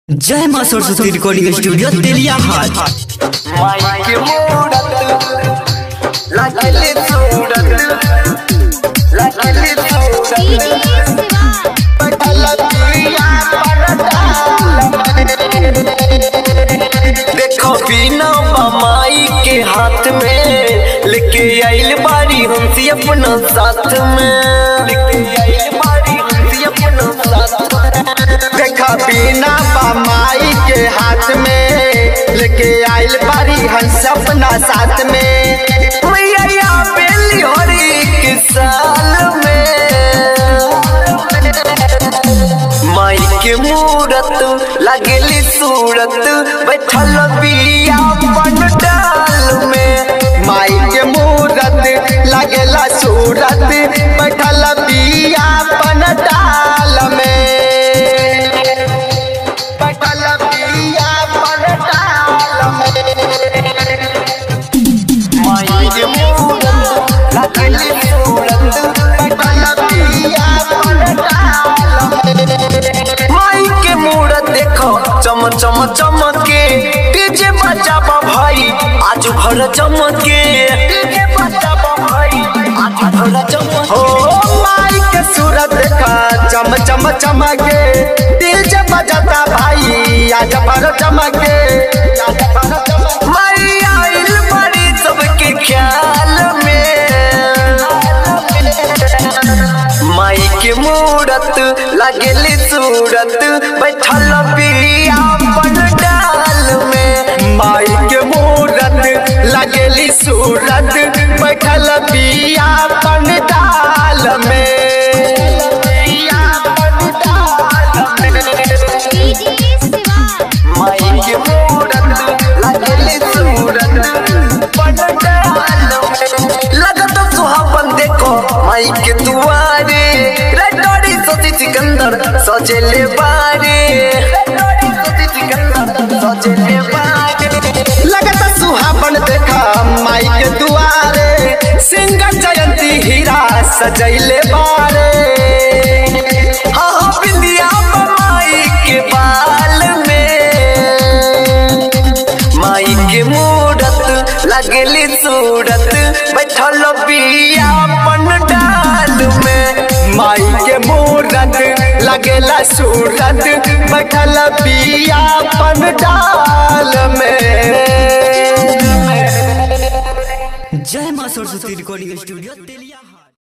जय मां Saraswati recording studio तेलिया हाट माइक मूरत लगले सूरत लगले सूरत पटलतिया देखो बिना बमाई के हाथ में लेके आइल बारी हंसी अपना साथ में लेके आइल बारी हंसी अपना साथ में देखा बिना बमाई के हाथ में लेके आइल बारी हंस अपना साथ में मैया बेली हरी के साल में माई के मूरत लगली सूरत बैठल बिया बन डाल में माई के मूरत लगेला सूरत बैठल बिया बन डाल में बैठल बिया बन डाल में माई के मूरत लगली सूरत बैठल बिया बन डाल में माई के मूरत देखो चम चम चमके डीजे बजाबा भाई आज भर चमके डीजे बजाबा भाई आज भर चमके हो माई के सूरत देखा चम चम चमके दिल जब बजाता भाई आज भर चमके आज भर चमके माई आइल बड़ी सबके ख्याल में माई के मूरत लगली सूरत बैठल बिया बन डाल में माई के मूरत लगेली सूरत बैठल बिया पन डाल में बिया पन डाल में माई के मूरत लगली सूरत बन डाल में लगत सुहावन देखो माई के दुआरे रेडोड़ी सती सिकंदर सजेले बारे रेडोड़ी सती सिकंदर सजेले बारे लगता सुहावन देखा माई के दुआरे सिंगर जयंती हीरा सजैले बारे हाँ हाँ बिंदिया माई के बाल में माई के मूरत लगली सूरत बैठल बिया पन डाल में माई के मूरत लगेला सूरत बैठल बिया पन डाल में जय मां सरस्वती रिकॉर्डिंग स्टूडियो तेलिया हाट